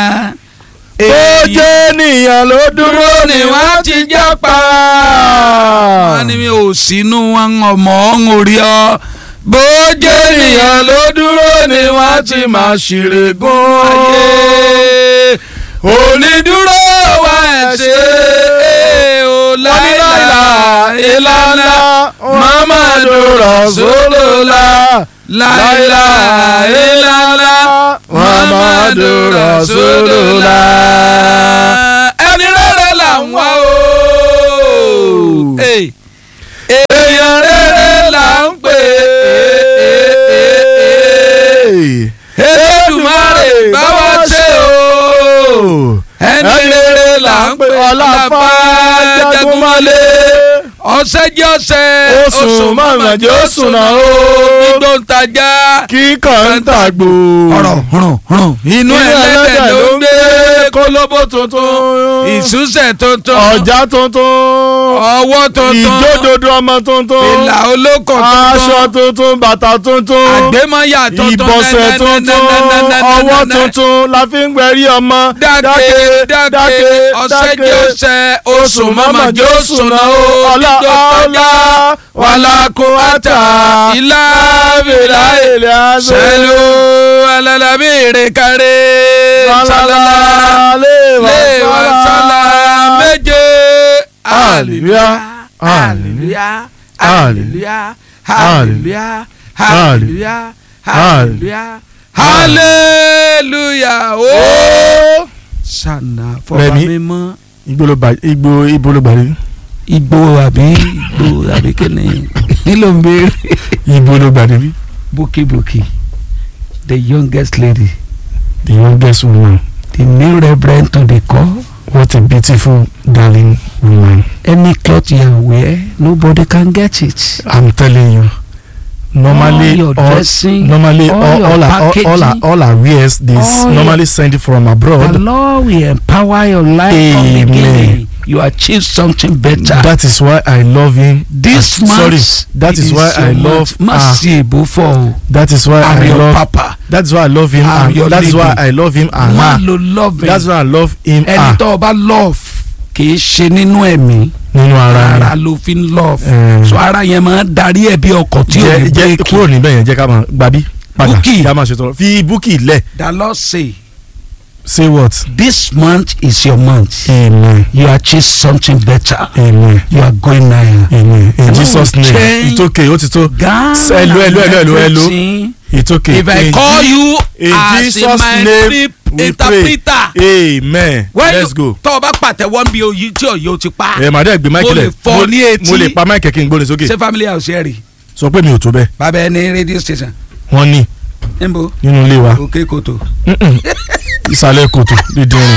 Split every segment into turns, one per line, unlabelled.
ó jẹ́ ènìyàn ló dúró
dúró ni wọ́n ti jápa. wọ́n ní mi ò sínú wọn ọmọ ọ̀hún orí ọ. bó jẹ́ ènìyàn ló dúró ni wọ́n ti máa ṣìrègùn ayé. onídúró wa ẹ̀ ṣe é o láìla ìlànà mamadu rasulullah láìla ìlànà mamadu rasulullah. ẹni rere là ń wá o. èèyàn rere là ń pè é. Elédùmarè bá wa ṣe o. ẹni rere là ń pè
Ọláfà Jagunmọ́lé.
ọ̀sẹ̀ jẹ́ ọ̀sẹ̀
Oṣù mọ̀mọ́ jẹ́ oṣù náà o.
gbígbó ń tajà
kíkàn ń tàgbò.
ọ̀rọ̀ hùrùn hùrùn inú ẹlẹ́dẹ̀ ló ń gbé kólóbó tuntun ìsúnṣẹ̀ tuntun
ọjà tuntun.
ọwọ́ tuntun
ìjódodo ọmọ tuntun.
ìlà olóko
aṣọ
tuntun
tuntun bàtà tuntun.
àgbémọ̀yà tuntun
ìbọ̀sẹ̀ tuntun ọwọ́ tuntun la fi ń gbẹ̀rí ọmọ.
dáke dáke ọ̀sẹ̀ jẹ́ ọ̀sẹ̀ oṣù mọ́mọ́ jẹ́ oṣù náà ó
ọlá ọlá
wàlá kó àtà ilá bìlá
ilẹ̀ azọ.
sẹ́lú alalabi ìrèkárẹ́ sálálá léwà sálá méje
Hallelujah,
hallelujah
hallelujah,
hallelujah hallelujah hallelujah hallelujah
Ó.
ó sànà fọba
Rẹ̀mí.
mímọ́
ìgbòlógbà ìgbò ìgbòlógbàrí
igbó àbí igbó àbí kíni nílò ń béèrè.
ìgbòlógbàrí bí.
bukibuki the youngest lady
the youngest woman
the new reverend to the call
what a beautiful darling woman
any cloth you wear nobody can get it.
i'm telling you normally
All your
all
dressing,
normally
all
all
your
all our all, all our
packaging,
all our wears they s-
all your-
normally send it from
the
abroad
lord will empower your life from
Amen.
beginning you achieve something better.
that is why i love him
this
Ah,
month
sorry that is why
your
i love
month. má
ah
sí èbó fọ o
that is why
i'm
i
your
love
papa
that is why i love him
I'm
and
your
that is why
lady.
i love him and
má
her
lo love
that's why i love him
ẹni
her
tó o bá love kì í ṣe nínú ẹ̀mí
nínú ara
ara
rẹ
ló fi ń love
Eh.
so ara yẹn máa ń darí ẹ̀ bí ọkọ̀ tí ò
jẹ
ní
jẹ
bírèkì.
kúrò níbẹ̀ yẹn jẹ́ ká máa gbàbí padà
Búkì.
kí a máa ṣètò fi búkì lẹ̀
the lord say
say what
this month is your month
amen
you achieve something better
amen
you are going higher.
amen in
Come
jesus
on,
name
change.
it's okay ó ti tó
Ghana
Hello, hello, hello, hello, hello.
everything.
it's okay
if I
In
call
Je-
you
in
as
jesus
my
name
trip
we
interpreter
pray amen
when
let's
you
go
tọ́ ọ bá pàtẹ́wọ́ ń bí oyin tí òye o ti pa
ẹ màá dẹ́ gbé máìkì
Mo lè
lẹ̀
fọ́ ní etí.
mo lè pa máìkì kí n gbóni sókè
ṣé family house ẹ̀ rí
sọ pé mi ò tó bẹ́ẹ̀
bàbá ẹ ní radio station
wọ́n ní
níbo
nínú ilé wa
òkè kòtò.
Mm-mm. ìsàlẹ̀ kòtò dídín rìn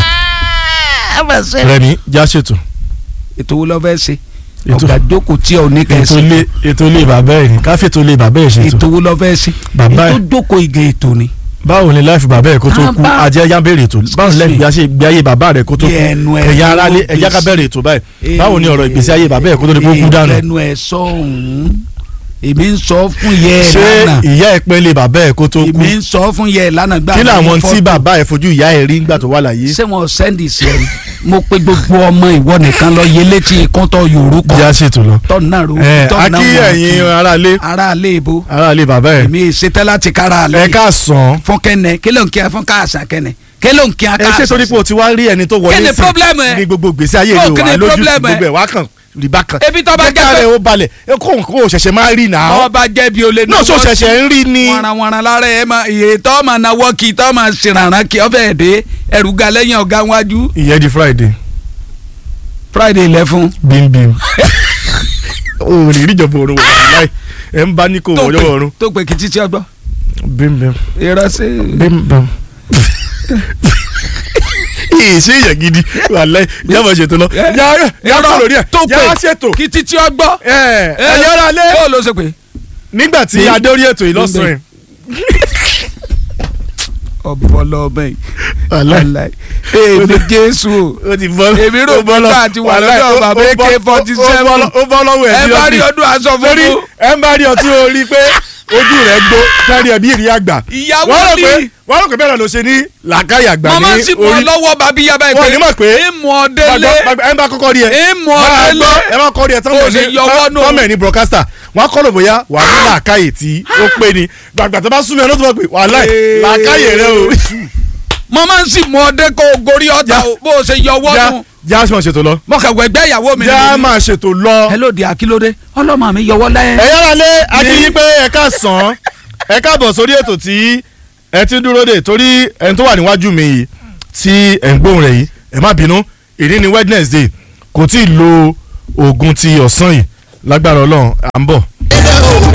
rẹmi já ṣètò
ètò wo lọ fẹ́ ṣe
Ètò-
ọ̀gá jókòó tí ò ní
ètò
kẹsì
ilé ètò ilé bàbá ẹ̀ ní káfí ètò ilé bàbá ẹ̀ ṣètò
ètò wo lọ fẹ́ ṣe
Bàbá
ètò
ẹ̀.
jókòó ìgè ètò ni.
báwo ni láìfi bàbá ẹ̀ kó tó
Ah,
kú
bá-
ajẹ́ ẹ̀yà bẹ̀rẹ̀ ètò báwo ni láìfi gbé gbé ayé bàbá rẹ̀ kó tó kú
Bí ẹnu ẹ̀
ẹ̀yà ara lé
ló
ẹ̀yà ká
gbèsè.
bẹ̀rẹ̀ ètò báyìí báwo ni ọ̀rọ̀ ìgbésí ayé bàbá ẹ̀ kó tó di kó kú dànù
ẹnu ẹ sọ òun èmi ń sọ fún yẹ ẹ
ṣé
lánàá
ìyá ẹ̀ pẹ́ lé bàbá ẹ̀ kó tó kú
èmi ń sọ fún yẹ ẹ lánàá gbà
kí
mí
làwọn
fọ́tò.
tí bàbá ẹ̀ fojú ìyá ẹ̀ rí nígbà tó wà láyé
ṣé wọn sẹ́ndì sí ẹ ni mo pe gbogbo ọmọ ìwọ nìkan lọ yé létí ikún tó yòrò kọ
já ṣètò lọ.
tọ́nà ro
ẹ
tọ́nà
akí ẹ̀yin aráalé
aráalé ibo
aráalé bàbá ẹ̀
èmi ṣetẹ́ láti kára
ẹ
alẹ́
ká sàn
fún kẹ́nẹ̀ kí ló ń kí ẹ fún káàsán kẹ́nẹ̀ kí ló ń kí ẹ
ẹ
káàsán
ṣe torí pé o ti wá rí ẹni tó
Kí
wọlé
ni
sí
problem ẹ?
ní gbogbo gbèsè ayé
Oh,
rẹ
kí
wà
ni
lójú
problem ẹ?
gbogbo ẹ̀ wá kàn rìbá kan
ebi tó bá
jẹ́
jẹ́
ká
pé
rẹ̀ ó balẹ̀ ẹ kó nǹkan ò ṣẹ̀ṣẹ̀ máa rí nà á
ọba jẹ̀bi olè
náà ṣó ṣẹ̀ṣẹ̀ ń rí ni
wọ̀nranwọ̀nran lára ẹ̀ máa iye tó máa nawọ́ kí tó máa ṣèrànràn kí ọ fẹ́ẹ̀ dé ẹ̀rù ga lẹ́yìn ọ̀gá wájú
ìyẹn di friday
friday lẹ́fún
bímbím o ò ní ìjọba òrùn wọ̀ láì ẹ̀ ń bá ní kò
tó
wọ́jọ́
pè
ọ̀run
tó pè kí títí ọgbọ́
bímbím
irọ́ sí
bímbím. ìyè ṣe èèyàn gidi wàláì jábọ̀ ṣètò lọ
Eh,
yàrá yàrá
irọ́
lórí ẹ̀
tó pè
yàrá ṣètò
kí títí ọgbọ́
ẹ̀ ẹ̀ yàrá lé
bó ló ṣe pé
nígbà tí
Ní-
adórí ètò yìí lọ́sàn-án
ọ̀bọ̀lọ̀ ọmọ yìí
wàláì
wàláì èmi jésù o
ó ti bọ́
Èmi rò pé bá àti wà lọ́dọ̀ bàbá AK-47.
ó bọ́ lọ́wọ́ ẹ̀
ẹ
sí
bá rí
ọ́fíìsì.
ọdún aṣọ
lórí
funfun
ẹ ń bá rí ọtí o rí i pé ojú rẹ̀ gbó kárí ẹbí ìrí àgbà
Ìyàwó
wọ́n rò
ni.
pé wọ́n rò pé bẹ́ẹ̀ ló ṣe ní làákàyè àgbà ní
màmá sì mú ọ
orí
lọ́wọ́ bàbí yaba
wọ́n ní mọ̀ pé
ìmọ̀ ọ̀dẹ́lẹ̀
ẹ bá kọ́kọ́ rí ẹ
ìmọ̀
máa gbọ́
ọ̀dẹ́lẹ̀
ẹ bá kọ́ rí ẹ
Bó ṣe yọwọ́ nù.
tọ́mẹ̀ ní broadcaster wọ́n á kọ́ lò bóyá wà á ní làákàyè tí ó pé ni gbàgbà tó bá súnmọ́ ẹ ló tó mọ̀ pé wàhálà
Ee.
làákàyè rẹ o
màmá sì mú ọdẹ kó o gorí ọ̀tá
Já.
o bó o ṣe yọwọ́
já
nù
já máa ṣètò lọ
mọ̀kàwé ẹgbẹ́ ìyàwó mi
já
ni
máa ṣètò lọ.
hello di akílódé ọlọ́mọ mi yọwọ́ lẹ́yìn.
ẹ yára lé akínyí pé ẹ ká sàn án ẹ káàbọ̀ sórí ètò tí ẹ ti dúró dè torí ẹni tó wà níwájú mi yìí tí ẹ ń gbóhùn rẹ̀ yìí ẹ má bínú èyí ni Wednesday kò tí ì lo oògùn ti ọ̀sán yìí lágbára Ọlọ́run à ń bọ̀.